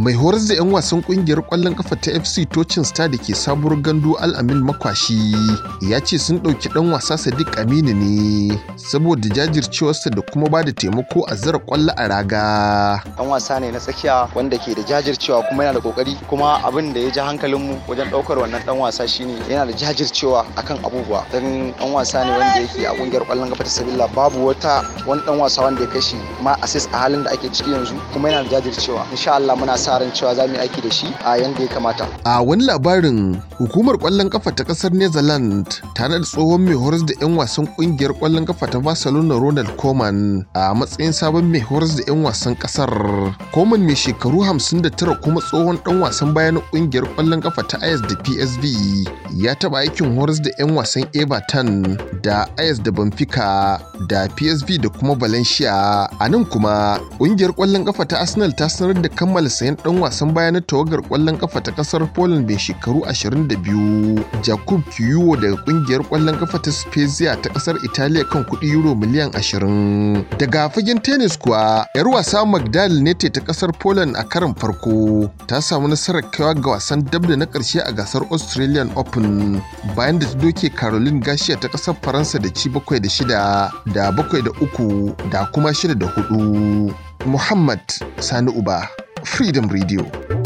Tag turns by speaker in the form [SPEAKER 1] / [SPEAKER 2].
[SPEAKER 1] mai horar da 'yan wasan kungiyar kwallon kafa ta fc tocin star da ke sabuwar gandu al'amin makwashi ya ce sun ɗauki ɗan wasa sadiq aminu ne saboda jajircewarsa da kuma ba da taimako a zira kwallo a raga
[SPEAKER 2] dan wasa ne na tsakiya wanda ke da jajircewa kuma yana da kokari kuma abin da ya ji hankalinmu wajen ɗaukar wannan dan wasa shine yana da jajircewa akan abubuwa dan dan wasa ne wanda yake a kungiyar kwallon kafa ta sabilla babu wata wani dan wasa wanda ya kashi ma assist a halin da ake ciki yanzu kuma yana da jajircewa insha Allah muna sa ran cewa za mu yi aiki da shi a yanda ya kamata
[SPEAKER 1] a wani labarin hukumar kwallon kafa ta kasar netherlands tare da tsohon mai horas da 'yan wasan kungiyar kwallon kafa ta barcelona ronald koeman a matsayin sabon mai horas da 'yan wasan kasar koeman mai shekaru 59 kuma tsohon dan wasan baya na kungiyar kwallon kafa ta ayas da psv ya taba aikin horas da 'yan wasan everton da ayas da benfica da psv da kuma valencia a nan kuma kungiyar kwallon kafa ta arsenal ta sanar da kammala sayan dan wasan baya na tawagar kwallon kafa ta kasar poland mai shekaru 22 jakub kiyuwo daga kungiyar kwallon kafa ta spezia ta kasar italiya kan kudi euro miliyan 20 daga fagen tennis kuwa yar wasa magdal nete ta kasar poland a karin farko ta samu nasarar kaiwa ga wasan dab da na karshe a gasar australian open bayan da ta doke caroline garcia ta kasar faransa da ci bakwai da shida da bakwai da uku da kuma shida da hudu muhammad sani uba freedom radio